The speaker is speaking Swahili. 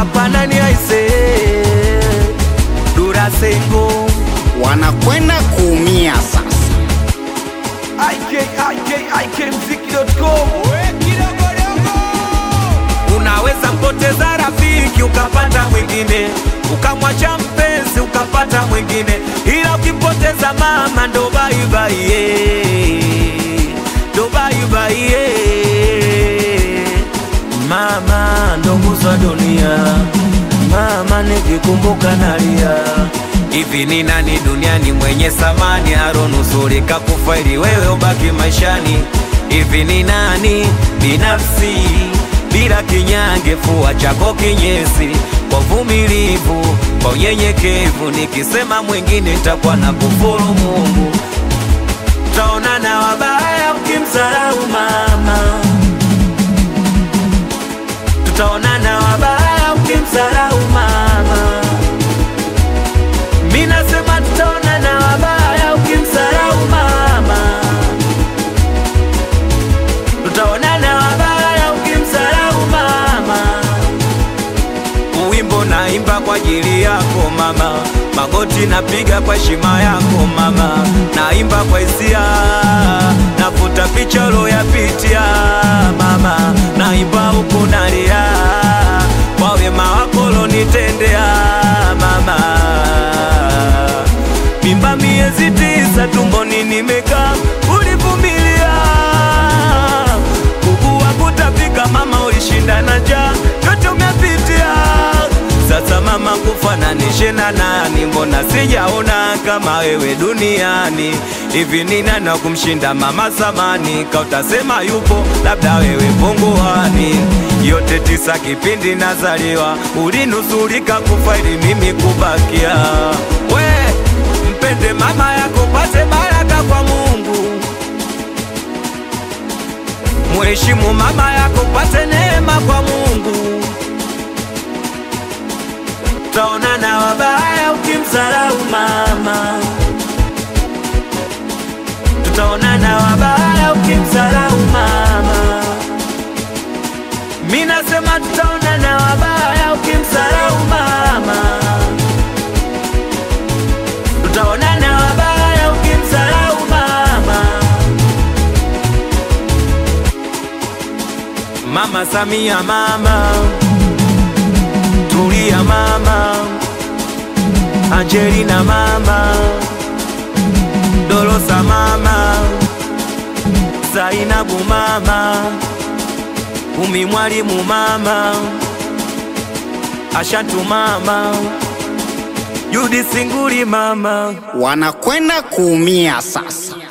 hapa nani aise Durasengo wanakwenda kuumia sasa. ikikmziki.com Unaweza mpoteza rafiki ukapata mwingine, ukamwacha mpenzi ukapata mwingine, ila ukimpoteza mama ndo baibai, ndo baibai. Mama ndo nguzo ya dunia, mama nikikumbuka nalia. Hivi ni nani duniani mwenye samani aronusurika kufa ili wewe ubaki maishani? Hivi ni nani binafsi bila kinyange, fua chako kinyesi, kwa vumilivu, kwa unyenyekevu, nikisema mwingine takuwa na kufuru Mungu. Taonana wabaya ukimsarau mama, tutaonana wabaya ukimsarau mama. Mi nasema tutaonana wabaya ukimsarau mama, tutaonana wabaya ukimsarau mama. Wimbo naimba kwa ajili yako mama, magoti napiga kwa heshima yako mama, naimba kwa hisia, nafuta picha uloyapitia mama, naimba huku nalia kwa wema wako ulonitendea mama. Mimba miezi tisa tumboni nimekaa, ulivumilia kuugua kutapika, mama ulishinda na njaa, yote umepitia. Sasa mama, kufananishe na nani? Mbona sijaona kama wewe duniani? Hivi ni nani wa kumshinda mama samani? Kautasema yupo, labda wewe punguani. Yote tisa kipindi nazaliwa, ulinusurika kufa ili mimi kubakia. We mpende mama yako, pate baraka kwa Mungu. Mheshimu mama yako, pate neema kwa Mungu. Taonana wabaya ukimsarau mama, tutaonana wabaya ukimsarau mama. Mi nasema tutaonana wabaya ukimsarau mama, tutaonana wabaya ukimsarau mama. Mama Samia, mama Tulia, mama Angelina, mama Dolosa, mama Zainabu, mama Umi Mwalimu, mama Ashatu, mama Judi Singuli, mama Wanakwenda kuumia sasa.